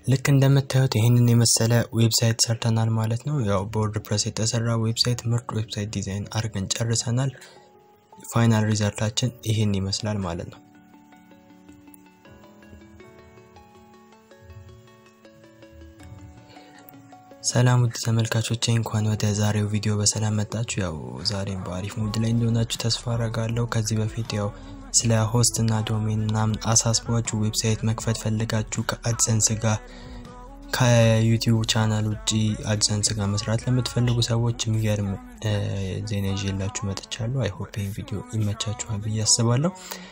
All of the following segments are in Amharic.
ልክ እንደምታዩት ይህንን የመሰለ ዌብሳይት ሰርተናል ማለት ነው። ያው በወርድፕረስ የተሰራ ዌብሳይት ምርጥ ዌብሳይት ዲዛይን አድርገን ጨርሰናል። ፋይናል ሪዛልታችን ይህን ይመስላል ማለት ነው። ሰላም ውድ ተመልካቾቼ እንኳን ወደ ዛሬው ቪዲዮ በሰላም መጣችሁ። ያው ዛሬም በአሪፍ ሙድ ላይ እንደሆናችሁ ተስፋ አረጋለሁ። ከዚህ በፊት ያው ስለ ሆስት እና ዶሜን ምናምን አሳስቧችሁ ዌብሳይት መክፈት ፈልጋችሁ ከአድሰንስ ጋር ከዩቲዩብ ቻናል ውጭ አድሰንስ ጋር መስራት ለምትፈልጉ ሰዎች የሚገርም ዜና ይዤላችሁ መጥቻለሁ። አይሆፕ ይህን ቪዲዮ ይመቻችኋል ብዬ አስባለሁ።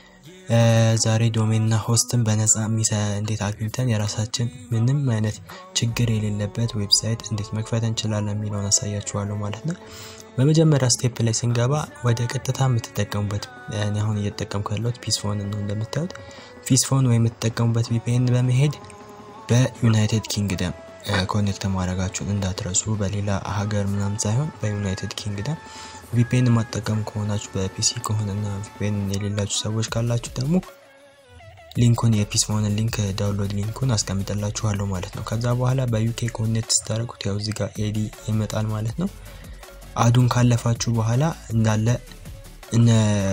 ዛሬ ዶሜን እና ሆስትን በነፃ እንዴት አግኝተን የራሳችን ምንም አይነት ችግር የሌለበት ዌብሳይት እንዴት መክፈት እንችላለን የሚለውን አሳያችኋለሁ ማለት ነው። በመጀመሪያ ስቴፕ ላይ ስንገባ ወደ ቀጥታ የምትጠቀሙበት እኔ አሁን እየተጠቀምኩ ያለሁት ፒስፎን ነው። እንደምታዩት ፒስፎን ወይ የምትጠቀሙበት ቪፒኤን በመሄድ በዩናይትድ ኪንግደም ኮኔክት ማድረጋችሁን እንዳትረሱ። በሌላ ሀገር ምናምን ሳይሆን በዩናይትድ ኪንግደም ቪፒኤን ማጠቀም ከሆናችሁ በፒሲ ከሆነና ቪፒኤን የሌላችሁ ሰዎች ካላችሁ ደግሞ ሊንኩን የፒስፎንን ሊንክ ዳውንሎድ ሊንኩን አስቀምጠላችኋለሁ ማለት ነው። ከዛ በኋላ በዩኬ ኮኔክት ስታደርጉት ያው እዚህ ጋር ኤዲ ይመጣል ማለት ነው። አዱን ካለፋችሁ በኋላ እንዳለ እነ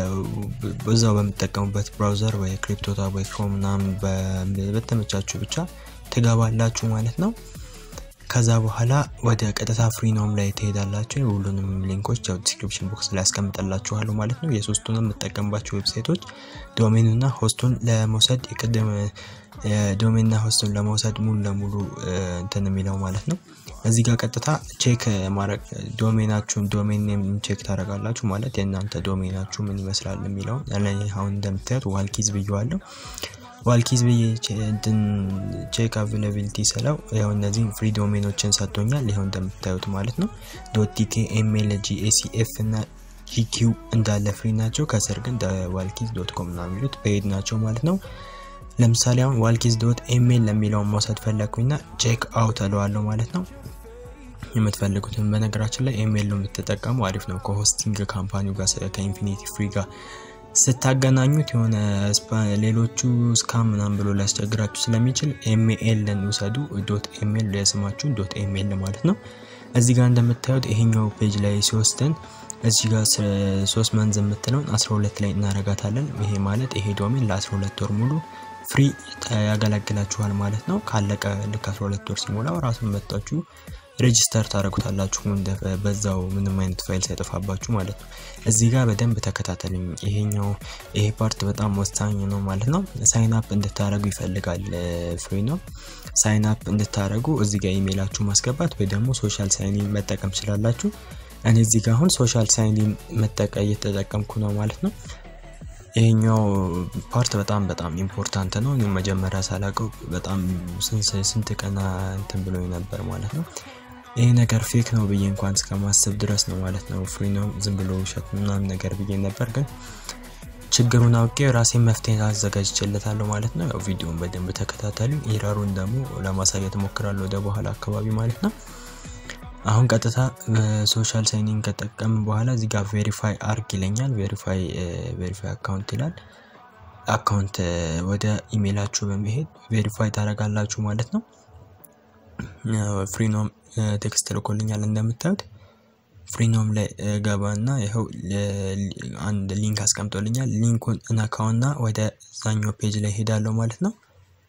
በዛው በምትጠቀሙበት ብራውዘር ወይ ክሪፕቶታብ ወይ ክሮም ምናምን በተመቻችሁ ብቻ ትገባላችሁ ማለት ነው። ከዛ በኋላ ወደ ቀጥታ ፍሪኖም ላይ ትሄዳላችሁ። ሁሉንም ሊንኮች ያው ዲስክሪፕሽን ቦክስ ላይ ያስቀምጠላችኋለሁ ማለት ነው። የሶስቱንም የምጠቀምባቸው ዌብሳይቶች ዶሜንና ሆስቱን ለመውሰድ የቅድም ዶሜንና ሆስቱን ለመውሰድ ሙሉ ለሙሉ እንትን የሚለው ማለት ነው። እዚህ ጋር ቀጥታ ቼክ ማድረግ ዶሜናችሁን ዶሜን ኔም ቼክ ታደርጋላችሁ ማለት የእናንተ ዶሜናችሁ ምን ይመስላል የሚለውን አሁን እንደምታዩት ዋልኪዝ ብየዋለሁ። ዋልኪዝ ብዬ ቼክ አቬላቢሊቲ ስለው ያው እነዚህ ፍሪ ዶሜኖችን ሰጥቶኛል። ይኸው እንደምታዩት ማለት ነው። ዶት ቲኬ፣ ኤምኤል፣ ጂኤሲኤፍ እና ጂኪው እንዳለ ፍሪ ናቸው። ከስር ግን ዋልኪዝ ዶት ኮም ና የሚሉት ፔይድ ናቸው ማለት ነው። ለምሳሌ አሁን ዋልኪዝ ዶት ኤምኤል ለሚለውን መውሰድ ፈለግኩኝና ቼክ አውት እለዋለሁ ማለት ነው። የምትፈልጉትን በነገራችን ላይ ኤምኤል ነው የምትጠቀሙ አሪፍ ነው። ከሆስቲንግ ካምፓኒው ጋር ከኢንፊኒቲ ፍሪ ጋር ስታገናኙት የሆነ ሌሎቹ ስካም ምናምን ብሎ ሊያስቸግራችሁ ስለሚችል ኤምኤልን ውሰዱ። ዶት ኤምኤል የስማችሁን ዶት ኤምኤል ማለት ነው። እዚህ ጋር እንደምታዩት ይሄኛው ፔጅ ላይ ሲወስደን እዚህ ጋር ሶስት መንዝ የምትለውን 12 ላይ እናረጋታለን። ይሄ ማለት ይሄ ዶሜን ለ12 ወር ሙሉ ፍሪ ያገለግላችኋል ማለት ነው። ካለቀ ልክ 12 ወር ሲሞላው ራሱን መጣችሁ ሬጂስተር ታደረጉታላችሁ በዛው ምንም አይነት ፋይል ሳይጠፋባችሁ ማለት ነው። እዚህ ጋር በደንብ ተከታተሉኝ። ይሄኛው ይሄ ፓርት በጣም ወሳኝ ነው ማለት ነው። ሳይን አፕ እንድታደረጉ ይፈልጋል ፍሪ ነው። ሳይን አፕ እንድታደረጉ እዚህ ጋር ኢሜይላችሁ ማስገባት ወይ ደግሞ ሶሻል ሳይኒን መጠቀም ትችላላችሁ። እኔ እዚህ ጋር አሁን ሶሻል ሳይኒን መጠቀ እየተጠቀምኩ ነው ማለት ነው። ይሄኛው ፓርት በጣም በጣም ኢምፖርታንት ነው። እኔ መጀመሪያ ሳላቀው በጣም ስንት ቀና እንትን ብሎ ነበር ማለት ነው። ይሄ ነገር ፌክ ነው ብዬ እንኳን እስከማስብ ድረስ ነው ማለት ነው። ፍሪ ነው ዝም ብሎ ውሸት ምናምን ነገር ብዬ ነበር፣ ግን ችግሩን አውቄ ራሴን መፍትሄ አዘጋጅቼለታለሁ ማለት ነው። ያው ቪዲዮን በደንብ ተከታተሉ። ኢረሩን ደግሞ ለማሳየት እሞክራለሁ ወደ በኋላ አካባቢ ማለት ነው። አሁን ቀጥታ ሶሻል ሳይኒንግ ከጠቀም በኋላ እዚህ ጋር ቬሪፋይ አርግ ይለኛል። ቬሪፋይ ቬሪፋይ አካውንት ይላል። አካውንት ወደ ኢሜይላችሁ በመሄድ ቬሪፋይ ታደርጋላችሁ ማለት ነው። ፍሪኖም ቴክስት ልኮልኛል እንደምታዩት ፍሪኖም ላይ ገባና ይኸው አንድ ሊንክ አስቀምጦልኛል። ሊንኩን እነካውና ወደ ዛኛው ፔጅ ላይ ሄዳለሁ ማለት ነው።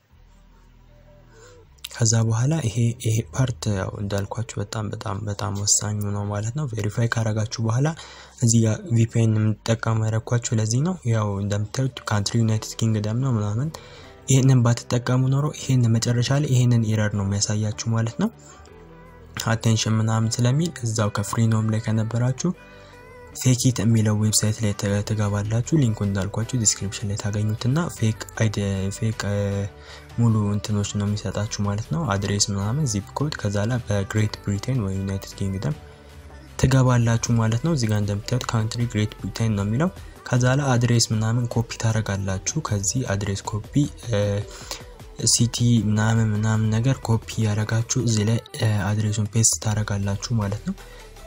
ከዛ በኋላ ይሄ ይሄ ፓርት ያው እንዳልኳችሁ በጣም በጣም በጣም ወሳኙ ነው ማለት ነው። ቬሪፋይ ካረጋችሁ በኋላ እዚህ ጋር ቪፒኤን የምትጠቀሙ ያረኳችሁ ለዚህ ነው። ያው እንደምታዩት ካንትሪ ዩናይትድ ኪንግደም ነው ምናምን ይህንን ባትጠቀሙ ኖሮ ይህን መጨረሻ ላይ ይህንን ኢረር ነው የሚያሳያችሁ ማለት ነው። አቴንሽን ምናምን ስለሚል እዛው ከፍሪኖም ላይ ከነበራችሁ ፌኪት የሚለው ዌብሳይት ላይ ትገባላችሁ። ሊንኩ እንዳልኳችሁ ዲስክሪፕሽን ላይ ታገኙትና ፌክ ፌክ ሙሉ እንትኖች ነው የሚሰጣችሁ ማለት ነው። አድሬስ ምናምን ዚፕ ኮድ ከዛ ላይ በግሬት ብሪቴን ወይ ዩናይትድ ኪንግደም ትገባላችሁ ማለት ነው። እዚጋ እንደምታዩት ካንትሪ ግሬት ብሪቴን ነው የሚለው ከዛ ላይ አድሬስ ምናምን ኮፒ ታደርጋላችሁ። ከዚህ አድሬስ ኮፒ ሲቲ ምናምን ምናምን ነገር ኮፒ ያደረጋችሁ እዚህ ላይ አድሬሱን ፔስት ታደርጋላችሁ ማለት ነው።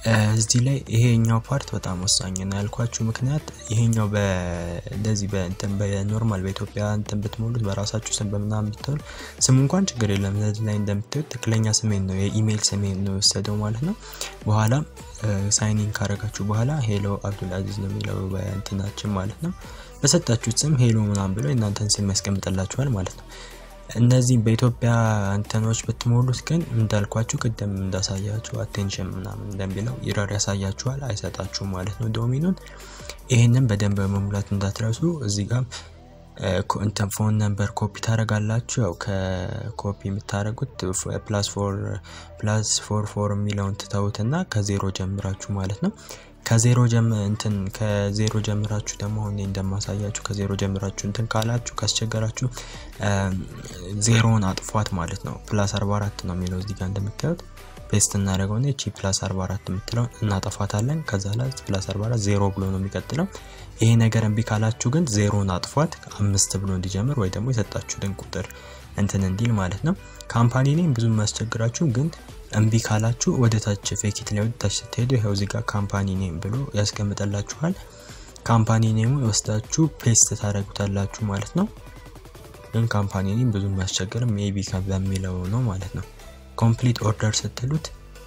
እዚህ ላይ ይሄኛው ፓርት በጣም ወሳኝ ነው ያልኳችሁ ምክንያት ይሄኛው እንደዚህ በእንትን በኖርማል በኢትዮጵያ እንትን ብትሞሉት በራሳችሁ ስም በምናምን ብትሉ ስም እንኳን ችግር የለም። እዚህ ላይ እንደምታዩት ትክክለኛ ስሜን ነው የኢሜይል ስሜን ነው የወሰደው ማለት ነው። በኋላ ሳይኒን ካረጋችሁ በኋላ ሄሎ አብዱል አዚዝ ነው የሚለው በእንትናችን ማለት ነው። በሰጣችሁት ስም ሄሎ ምናምን ብሎ የእናንተን ስም ያስቀምጥላችኋል ማለት ነው። እነዚህ በኢትዮጵያ እንትኖች ብትሞሉት ግን እንዳልኳችሁ ቅድም እንዳሳያችሁ አቴንሽን ምናምን እንደሚለው ኢረር ያሳያችኋል፣ አይሰጣችሁም ማለት ነው ዶሚኑን። ይህንን በደንብ በመሙላት እንዳትረሱ። እዚህ ጋር እንትን ፎን ነምበር ኮፒ ታደርጋላችሁ። ያው ከኮፒ የምታደርጉት ፕላስ ፎር ፕላስ ፎር ፎር የሚለውን ትተውትና ከዜሮ ጀምራችሁ ማለት ነው ከዜሮ እንትን ከዜሮ ጀምራችሁ ደግሞ አሁን እንደማሳያችሁ ከዜሮ ጀምራችሁ እንትን ካላችሁ ካስቸገራችሁ ዜሮውን አጥፏት ማለት ነው። ፕላስ 44 ነው የሚለው እዚህ ጋር እንደምታዩት ፔስት እናደርገው ነው። እቺ ፕላስ 44 የምትለው እናጠፋታለን። ከዛ ላይ ፕላስ 44 ዜሮ ብሎ ነው የሚቀጥለው። ይሄ ነገር እምቢ ካላችሁ ግን ዜሮውን አጥፏት አምስት ብሎ እንዲጀምር ወይ ደግሞ የሰጣችሁትን ቁጥር እንትን እንዲል ማለት ነው። ካምፓኒ ኔም ብዙ የሚያስቸግራችሁ ግን እምቢ ካላችሁ ወደ ታች ፌኪት ላይ ወደ ታች ስትሄዱ ይኸው እዚህ ጋር ካምፓኒ ኔም ብሎ ያስቀምጠላችኋል። ካምፓኒ ኔሙ ወስዳችሁ ፔስት ታደርጉታላችሁ ማለት ነው። ግን ካምፓኒ ኔም ብዙ የሚያስቸግርም ሜቢ በሚለው ነው ማለት ነው። ኮምፕሊት ኦርደር ስትሉት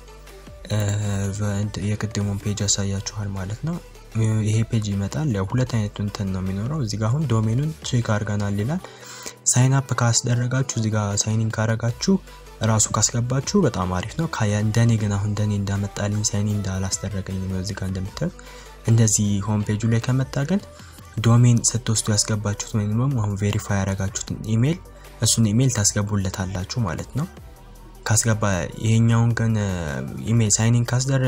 የቅድሙን ፔጅ ያሳያችኋል ማለት ነው። ይሄ ፔጅ ይመጣል። ያው ሁለት አይነት እንትን ነው የሚኖረው። እዚህ ጋር አሁን ዶሜኑን ቼክ አድርገናል ይላል። ሳይን አፕ ካስደረጋችሁ እዚህ ጋር ሳይኒን ካረጋችሁ ራሱ ካስገባችሁ በጣም አሪፍ ነው። እንደኔ ግን አሁን እንደኔ እንዳመጣልኝ ሳይኒ እንዳላስደረገኝ ነው። እዚህ ጋር እንደምታዩት እንደዚህ ሆም ፔጁ ላይ ከመጣ ግን ዶሜን ስትወስዱ ያስገባችሁት ወይም ደግሞ አሁን ቬሪፋይ ያረጋችሁትን ኢሜይል እሱን ኢሜይል ታስገቡለታላችሁ ማለት ነው። ካስገባ ይሄኛውን ግን ኢሜይል ሳይኒን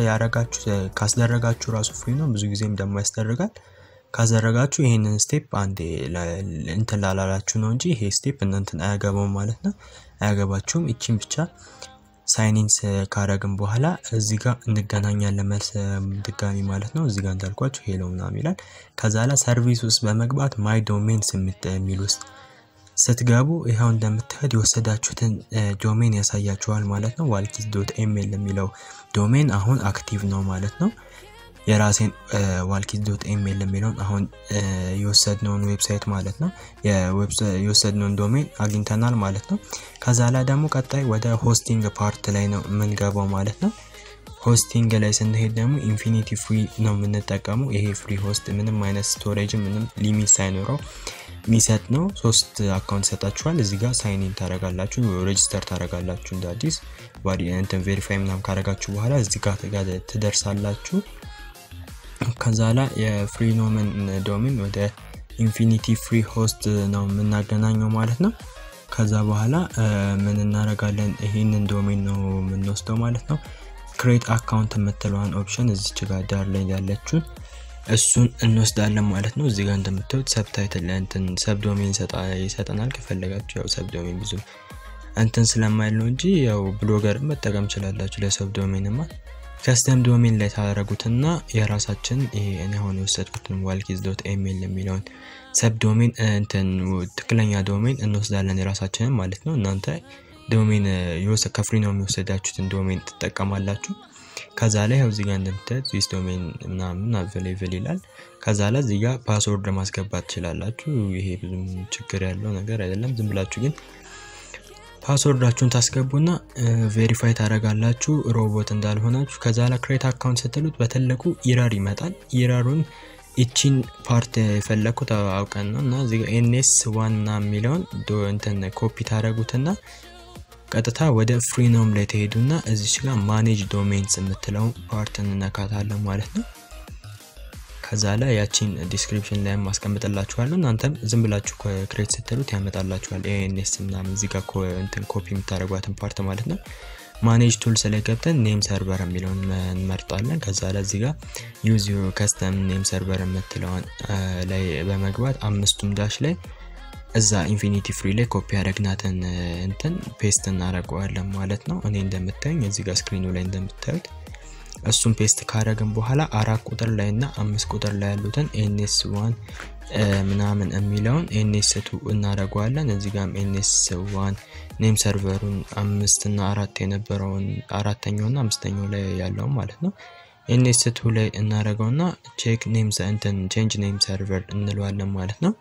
ካስደረጋችሁ ራሱ ፍሪ ነው። ብዙ ጊዜም ደግሞ ያስደርጋል። ካስደረጋችሁ ይህንን ስቴፕ አንዴ እንትን ላላላችሁ ነው እንጂ ይሄ ስቴፕ እናንተን አያገባውም ማለት ነው። አያገባችሁም። ይቺን ብቻ ሳይኒንስ ካረግን በኋላ እዚህ ጋር እንገናኛለን መልስ ድጋሚ ማለት ነው። እዚህ ጋር እንዳልኳችሁ ሄሎ ምናምን ይላል። ከዛ ላይ ሰርቪስ ውስጥ በመግባት ማይ ዶሜንስ የሚል ውስጥ ስትገቡ ይኸው እንደምታዩት የወሰዳችሁትን ዶሜን ያሳያችኋል ማለት ነው። ዋልኪስ ዶት ኤሜል የሚለው ዶሜን አሁን አክቲቭ ነው ማለት ነው። የራሴን ዋልኪስ ዶት ኤሜል የሚለውን አሁን የወሰድነውን ዌብሳይት ማለት ነው የወሰድነውን ዶሜን አግኝተናል ማለት ነው። ከዛ ላይ ደግሞ ቀጣይ ወደ ሆስቲንግ ፓርት ላይ ነው የምንገባው ማለት ነው። ሆስቲንግ ላይ ስንሄድ ደግሞ ኢንፊኒቲ ፍሪ ነው የምንጠቀመው። ይሄ ፍሪ ሆስት ምንም አይነት ስቶሬጅ ምንም ሊሚት ሳይኖረው የሚሰጥ ነው። ሶስት አካውንት ይሰጣችኋል። እዚህ ጋር ሳይኒን ታረጋላችሁ፣ ሬጅስተር ታረጋላችሁ እንደ አዲስ እንትን ቬሪፋይ ምናምን ካረጋችሁ በኋላ እዚህ ጋር ትደርሳላችሁ። ከዛ ላይ የፍሪኖምን ዶሜን ወደ ኢንፊኒቲ ፍሪ ሆስት ነው የምናገናኘው ማለት ነው። ከዛ በኋላ ምን እናደርጋለን? ይህንን ዶሜን ነው የምንወስደው ማለት ነው። ክሬት አካውንት የምትለዋን ኦፕሽን እዚች ጋር ዳር ላይ ያለችውን እሱን እንወስዳለን ማለት ነው። እዚህ ጋር እንደምታዩት ሰብታይትል እንትን ሰብ ዶሜን ይሰጠናል። ከፈለጋችሁ ያው ሰብ ዶሜን ብዙ እንትን ስለማይል ነው እንጂ ያው ብሎገር መጠቀም ችላላችሁ። ለሰብ ዶሜንማ ከስተም ዶሜን ላይ ታደረጉትና የራሳችን ይሄ እኔ አሁን የወሰድኩትን ዋልኪዝ ዶት ኤሜል የሚለውን ሰብ ዶሜን እንትን ትክክለኛ ዶሜን እንወስዳለን የራሳችንን ማለት ነው። እናንተ ዶሜን ከፍሪ ነው የሚወሰዳችሁትን ዶሜን ትጠቀማላችሁ። ከዛ ላይ ያው እዚጋ እንደምታዩት ዚስ ዶሜን ምናምን አቬሌብል ይላል። ከዛ ላይ እዚጋ ፓስወርድ ማስገባት ትችላላችሁ። ይሄ ብዙም ችግር ያለው ነገር አይደለም። ዝም ብላችሁ ግን ፓስወርዳችሁን ታስገቡና ቬሪፋይ ታደርጋላችሁ ሮቦት እንዳልሆናችሁ። ከዛ ላይ ክሬት አካውንት ስትሉት በትልቁ ኢረር ይመጣል። ኢረሩን ይቺን ፓርት የፈለግኩት አውቀን ነው እና እዚጋ ኤንኤስ ዋና የሚለውን እንትን ኮፒ ታደረጉትና ቀጥታ ወደ ፍሪኖም ላይ ተሄዱና እዚች ጋር ማኔጅ ዶሜንስ የምትለው ፓርት እንነካታለን ማለት ነው። ከዛ ላይ ያቺን ዲስክሪፕሽን ላይ ማስቀምጥላችኋለሁ። እናንተም ዝም ብላችሁ ክሬት ስትሉት ያመጣላችኋል። ኤንኤስ ምናምን እዚህ ጋር እንትን ኮፒ የምታደርጓትን ፓርት ማለት ነው። ማኔጅ ቱልስ ላይ ገብተን ኔም ሰርቨር የሚለውን እንመርጣለን። ከዛ ላይ እዚህ ጋር ዩዝ ከስተም ኔም ሰርቨር የምትለውን ላይ በመግባት አምስቱም ዳሽ ላይ እዛ ኢንፊኒቲ ፍሪ ላይ ኮፒ ያደረግናትን እንትን ፔስት እናደርገዋለን ማለት ነው። እኔ እንደምታዩኝ እዚህ ጋር ስክሪኑ ላይ እንደምታዩት እሱን ፔስት ካደረግን በኋላ አራት ቁጥር ላይ እና አምስት ቁጥር ላይ ያሉትን ኤንኤስ ዋን ምናምን የሚለውን ኤንኤስ ቱ እናደርገዋለን። እዚህ ጋም ኤንኤስ ዋን ኔም ሰርቨሩን አምስት እና አራት የነበረውን አራተኛው እና አምስተኛው ላይ ያለውን ማለት ነው ኤንኤስ ቱ ላይ እናደርገውና ቼክ ኔም እንትን ቼንጅ ኔም ሰርቨር እንለዋለን ማለት ነው።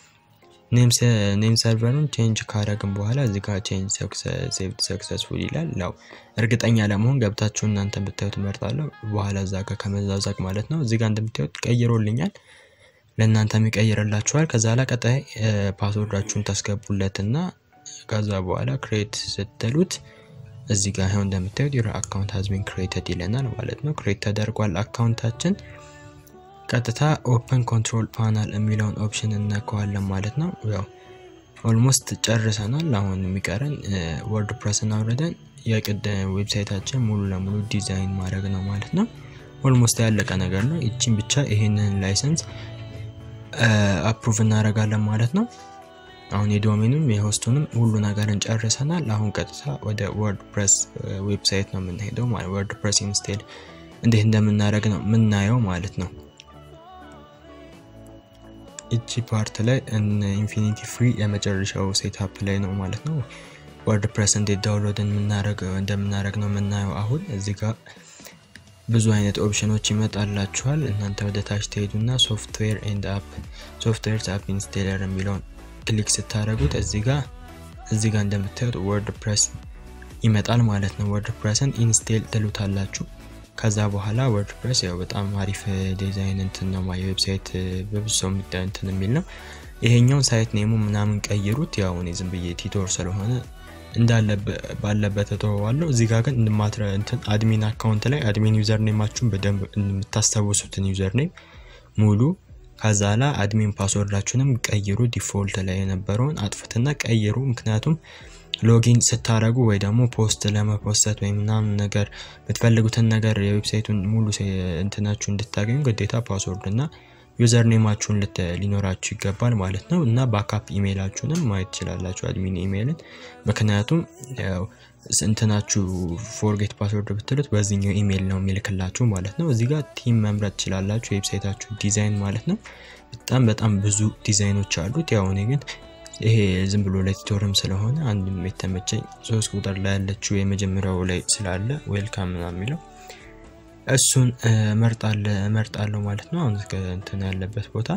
ኔም ሰርቨሩን ቼንጅ ካረግን በኋላ እዚህ ጋር ቼንጅ ሴቭድ ሰክሰስፉል ይላል። ያው እርግጠኛ ለመሆን ገብታችሁ እናንተ ብታዩት እመርጣለሁ። በኋላ እዛ ጋር ከመዛዛቅ ማለት ነው። እዚህ ጋር እንደምታዩት ቀይሮልኛል። ለእናንተም ይቀይርላችኋል። ከዛ ላይ ቀጣይ ፓስወርዳችሁን ታስገቡለትና ከዛ በኋላ ክሬት ስትሉት እዚህ ጋር ይኸው እንደምታዩት ዩር አካውንት ሃዝ ቢን ክሬተድ ይለናል ማለት ነው። ክሬት ተደርጓል አካውንታችን። ቀጥታ ኦፕን ኮንትሮል ፓናል የሚለውን ኦፕሽን እነከዋለን ማለት ነው። ያው ኦልሞስት ጨርሰናል። አሁን የሚቀረን ወርድ ፕረስን አውርደን የቅድም ዌብሳይታችን ሙሉ ለሙሉ ዲዛይን ማድረግ ነው ማለት ነው። ኦልሞስት ያለቀ ነገር ነው። ይቺን ብቻ ይሄንን ላይሰንስ አፕሩቭ እናደርጋለን ማለት ነው። አሁን የዶሜኑም የሆስቱንም ሁሉ ነገር እንጨርሰናል። አሁን ቀጥታ ወደ ወርድ ፕሬስ ዌብሳይት ነው የምንሄደው ማለት ወርድ ፕሬስ ኢንስቴል እንዴት እንደምናደርግ ነው የምናየው ማለት ነው። እቺ ፓርት ላይ ኢንፊኒቲ ፍሪ የመጨረሻው ሴትአፕ ላይ ነው ማለት ነው። ወርድ ፕሬስ እንዴት ዳውንሎድ እንደምናደርግ ነው የምናየው። አሁን እዚህ ጋር ብዙ አይነት ኦፕሽኖች ይመጣላችኋል። እናንተ ወደ ታች ትሄዱና ሶፍትዌር ኤንድ አፕ ሶፍትዌር አፕ ኢንስቴለር የሚለውን ክሊክ ስታደረጉት እዚህ ጋር እዚህ ጋር እንደምታዩት ወርድ ፕሬስ ይመጣል ማለት ነው። ወርድ ፕሬስን ኢንስቴል ትሉታላችሁ። ከዛ በኋላ ወርድ ፕሬስ ያው በጣም አሪፍ ዲዛይን እንትን ነው የዌብሳይት በብዙ ሰው እንትን የሚል ነው። ይሄኛውን ሳይት ኔሙ ምናምን ቀይሩት። ያው እኔ ዝም ብዬ ቲቶር ስለሆነ እንዳለ ባለበት እተወዋለሁ። እዚህ ጋር ግን እንማትረ እንትን አድሚን አካውንት ላይ አድሚን ዩዘር ኔማችሁን በደንብ የምታስታውሱትን ዩዘር ኔም ሙሉ ከዛ ላይ አድሚን ፓስወርዳችሁንም ቀይሩ። ዲፎልት ላይ የነበረውን አጥፍትና ቀይሩ። ምክንያቱም ሎጊን ስታደረጉ ወይ ደግሞ ፖስት ለመፖሰት ወይ ምናምን ነገር የምትፈልጉትን ነገር የዌብሳይቱን ሙሉ እንትናችሁ እንድታገኙ ግዴታ ፓስወርድ እና ዩዘር ኔማችሁን ሊኖራችሁ ይገባል ማለት ነው። እና ባካፕ ኢሜይላችሁንም ማየት ትችላላችሁ አድሚን ኢሜይልን። ምክንያቱም እንትናችሁ ፎርጌት ፓስወርድ ብትሉት በዚህኛው ኢሜይል ነው የሚልክላችሁ ማለት ነው። እዚህ ጋር ቲም መምረጥ ትችላላችሁ። የዌብሳይታችሁ ዲዛይን ማለት ነው። በጣም በጣም ብዙ ዲዛይኖች አሉት። ያው እኔ ግን ይሄ ዝም ብሎ ለቲቶርም ስለሆነ አንድም የተመቸኝ ሶስት ቁጥር ላይ ያለችው የመጀመሪያው ላይ ስላለ ዌልካም ምናምን የሚለው እሱን እመርጣለሁ ማለት ነው። አሁን እንትን ያለበት ቦታ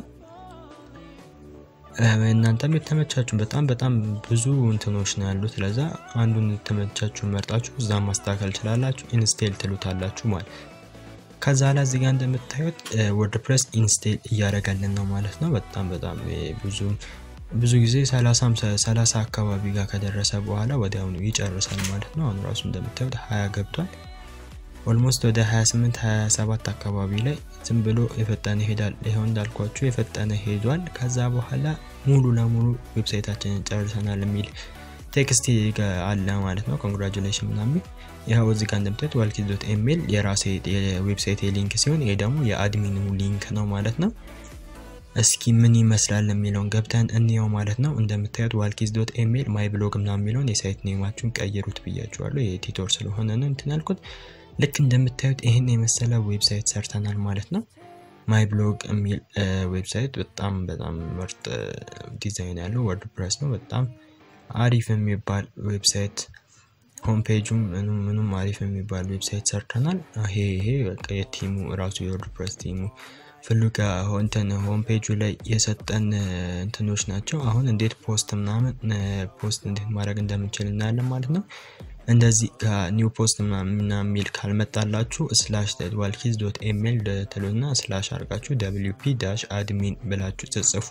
እናንተም የተመቻችሁ በጣም በጣም ብዙ እንትኖች ነው ያሉት። ለዛ አንዱን የተመቻችሁን መርጣችሁ እዛ ማስተካከል ችላላችሁ። ኢንስቴል ትሉታላችሁ ማለት ከዛ ላይ እዚህ ጋር እንደምታዩት ወርድ ፕሬስ ኢንስቴል እያደረገልን ነው ማለት ነው። በጣም በጣም ብዙ ብዙ ጊዜ ሰላሳ አካባቢ ጋር ከደረሰ በኋላ ወዲያውኑ ይጨርሳል ማለት ነው። አሁን ራሱ እንደምታዩት ሀያ ገብቷል። ኦልሞስት ወደ 28 27 አካባቢ ላይ ዝም ብሎ የፈጠነ ይሄዳል። ይኸው እንዳልኳችሁ የፈጠነ ሄዷል። ከዛ በኋላ ሙሉ ለሙሉ ዌብሳይታችንን ጨርሰናል የሚል ቴክስት አለ ማለት ነው። ኮንግራጁሌሽን ምናምን ይኸው እዚህ ጋር እንደምታዩት ዋልኪዝ ዶት ኤሜል የራሴ የዌብሳይት ሊንክ ሲሆን ይሄ ደግሞ የአድሚኑ ሊንክ ነው ማለት ነው። እስኪ ምን ይመስላል የሚለውን ገብተን እንየው ማለት ነው። እንደምታዩት ዋልኪዝ ዶት ኤሜል ማይ ብሎግ ምናምን የሚለውን የሳይት ኔማችሁን ቀይሩት ብያችኋለሁ። የቲቶር ስለሆነ ነው እንትን ያልኩት። ልክ እንደምታዩት ይህን የመሰለ ዌብሳይት ሰርተናል ማለት ነው። ማይ ብሎግ የሚል ዌብሳይት በጣም በጣም ምርጥ ዲዛይን ያለው ወርድ ፕሬስ ነው። በጣም አሪፍ የሚባል ዌብሳይት ሆም ፔጁም ምኑም ምኑም አሪፍ የሚባል ዌብሳይት ሰርተናል። ይሄ ይሄ በቃ የቲሙ ራሱ የወርድ ፕሬስ ቲሙ ፍሉጋ እንትን ሆም ፔጁ ላይ የሰጠን እንትኖች ናቸው። አሁን እንዴት ፖስት ምናምን ፖስት እንዴት ማድረግ እንደምንችል እናያለን ማለት ነው። እንደዚህ ከኒው ፖስት ምናምን የሚል ካልመጣላችሁ ስላሽ ዋልኪዝ ዶት ኤሜል ትሉና ስላሽ አርጋችሁ ደብሊው ፒ ዳሽ አድሚን ብላችሁ ትጽፉ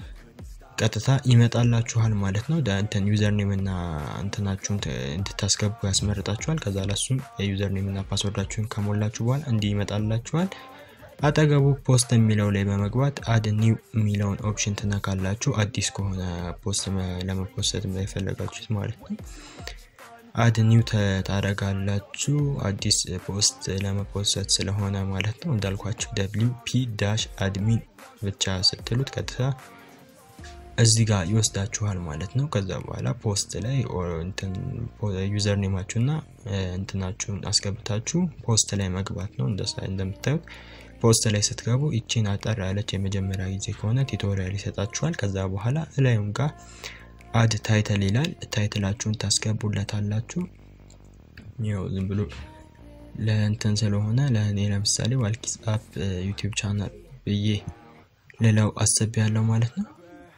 ቀጥታ ይመጣላችኋል ማለት ነው። እንትን ዩዘር ኔም እና እንትናችሁን እንድታስገቡ ያስመርጣችኋል። ከዛ ላሱም የዩዘር ኔም እና ፓስወርዳችሁን ከሞላችሁ በኋላ እንዲህ ይመጣላችኋል። አጠገቡ ፖስት የሚለው ላይ በመግባት አድ ኒው የሚለውን ኦፕሽን ትነካላችሁ። አዲስ ከሆነ ፖስት ለመፖሰት የፈለጋችሁት ማለት ነው። አድ ኒው ታደርጋላችሁ። አዲስ ፖስት ለመፖሰት ስለሆነ ማለት ነው። እንዳልኳችሁ ደብሊው ፒ ዳሽ አድሚን ብቻ ስትሉት ቀጥታ እዚህ ጋር ይወስዳችኋል ማለት ነው። ከዛ በኋላ ፖስት ላይ ዩዘር ኔማችሁና እንትናችሁን አስገብታችሁ ፖስት ላይ መግባት ነው። እንደምታዩት ፖስት ላይ ስትገቡ ይቺን አጠር ያለች የመጀመሪያ ጊዜ ከሆነ ቱቶሪያል ይሰጣችኋል። ከዛ በኋላ እላዩም ጋር አድ ታይትል ይላል። ታይትላችሁን ታስገቡለታላችሁ። ያው ዝም ብሎ ለእንትን ስለሆነ ለእኔ ለምሳሌ ዋልኪስ አፕ ዩቲዩብ ቻናል ብዬ ልለው አስቤ ያለው ማለት ነው።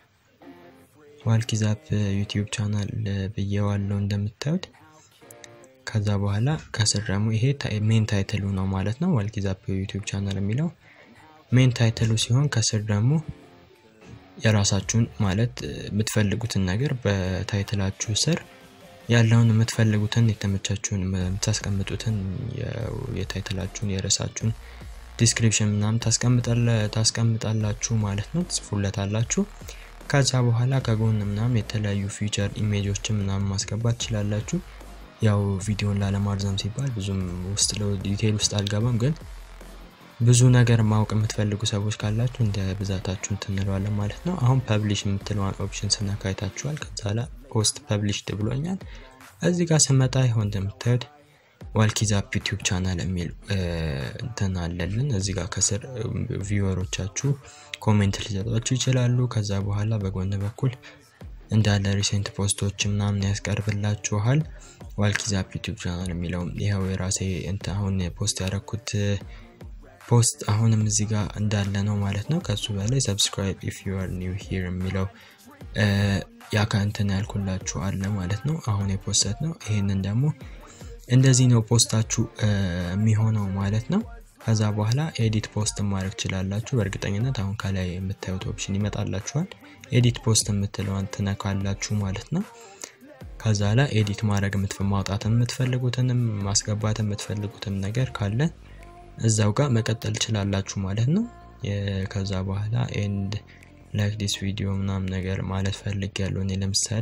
ዋልኪዝ አፕ ዩቲዩብ ቻናል ብዬዋለው እንደምታዩት። ከዛ በኋላ ከስር ደግሞ ይሄ ሜን ታይትሉ ነው ማለት ነው። ዋልኪዝ አፕ ዩቲዩብ ቻናል የሚለው ሜን ታይትሉ ሲሆን ከስር ደግሞ የራሳችሁን ማለት የምትፈልጉትን ነገር በታይትላችሁ ስር ያለውን የምትፈልጉትን የተመቻችሁን የምታስቀምጡትን የታይትላችሁን የርዕሳችሁን ዲስክሪፕሽን ምናምን ታስቀምጣላችሁ ማለት ነው። ትጽፉለታላችሁ። ከዛ በኋላ ከጎን ምናምን የተለያዩ ፊቸር ኢሜጆችን ምናምን ማስገባት ትችላላችሁ። ያው ቪዲዮን ላለማርዘም ሲባል ብዙም ውስጥ ዲቴል ውስጥ አልገባም፣ ግን ብዙ ነገር ማወቅ የምትፈልጉ ሰዎች ካላችሁ እንደ ብዛታችሁ እንትንለዋለን ማለት ነው። አሁን ፐብሊሽ የምትለዋን ኦፕሽን ስነካ አይታችኋል። ከዛ ላይ ፖስት ፐብሊሽድ ብሎኛል። እዚህ ጋር ስመጣ ይሆን እንደምታዩት ዋልኪዝ አፕ ዩቲዩብ ቻናል የሚል እንትን አለልን። እዚህ ጋር ከስር ቪወሮቻችሁ ኮሜንት ሊሰጧችሁ ይችላሉ። ከዛ በኋላ በጎን በኩል እንዳለ ሪሴንት ፖስቶች ምናምን ያስቀርብላችኋል። ዋልኪዝ አፕ ዩቲዩብ ቻናል የሚለው ይኸው የራሴ እንትን አሁን ፖስት ያደረኩት ፖስት አሁንም እዚህ ጋር እንዳለ ነው ማለት ነው። ከሱ በላይ ሰብስክራይብ ኢፍ ዩ አር ኒው ሂር የሚለው ያ ከእንትን ያልኩላችሁ አለ ማለት ነው። አሁን የፖስት ነው። ይሄንን ደግሞ እንደዚህ ነው ፖስታችሁ የሚሆነው ማለት ነው። ከዛ በኋላ ኤዲት ፖስት ማድረግ ትችላላችሁ። በእርግጠኝነት አሁን ከላይ የምታዩት ኦፕሽን ይመጣላችኋል። ኤዲት ፖስት የምትለዋን ትነካላችሁ ማለት ነው። ከዛ ላይ ኤዲት ማድረግ ማውጣት የምትፈልጉትንም ማስገባት የምትፈልጉትም ነገር ካለ እዛው ጋር መቀጠል ትችላላችሁ ማለት ነው። ከዛ በኋላ ኤንድ ላይክ ዲስ ቪዲዮ ምናምን ነገር ማለት ፈልግ ያለው እኔ ለምሳሌ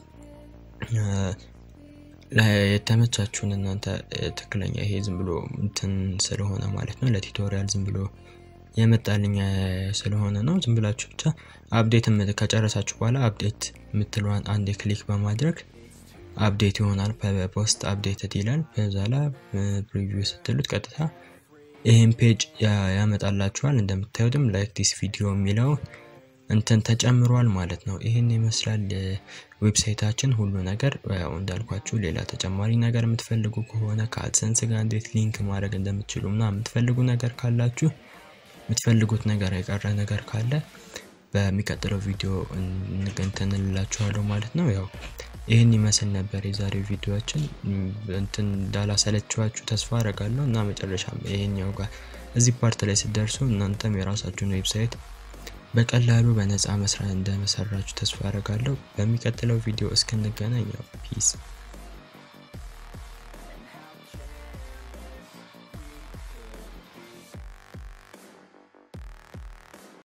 የተመቻችሁን እናንተ ትክክለኛ ይሄ ዝም ብሎ እንትን ስለሆነ ማለት ነው ለቱቶሪያል ዝም ብሎ የመጣልኝ ስለሆነ ነው። ዝም ብላችሁ ብቻ አፕዴት ከጨረሳችሁ በኋላ አፕዴት የምትለዋን አንድ ክሊክ በማድረግ አፕዴት ይሆናል። ፖስት አፕዴትድ ይላል። በዛ ላይ ፕሪቪው ስትሉት ቀጥታ ይህን ፔጅ ያመጣላችኋል። እንደምታዩትም ላይክ ዲስ ቪዲዮ የሚለው እንትን ተጨምሯል ማለት ነው። ይህን ይመስላል ዌብሳይታችን ሁሉ ነገር። ያው እንዳልኳችሁ ሌላ ተጨማሪ ነገር የምትፈልጉ ከሆነ ከአድሰንስ ጋር እንዴት ሊንክ ማድረግ እንደምትችሉ እና የምትፈልጉ ነገር ካላችሁ የምትፈልጉት ነገር የቀረ ነገር ካለ በሚቀጥለው ቪዲዮ እንትን እንላችኋለሁ ማለት ነው። ያው ይህን ይመስል ነበር የዛሬው ቪዲዮችን። እንትን እንዳላሰለችኋችሁ ተስፋ አረጋለሁ እና መጨረሻም ይሄኛው ጋር እዚህ ፓርት ላይ ስትደርሱ እናንተም የራሳችሁን ዌብሳይት በቀላሉ በነፃ መስራት እንደመሰራችሁ ተስፋ አረጋለሁ። በሚቀጥለው ቪዲዮ እስክንገናኝ ያው ፒስ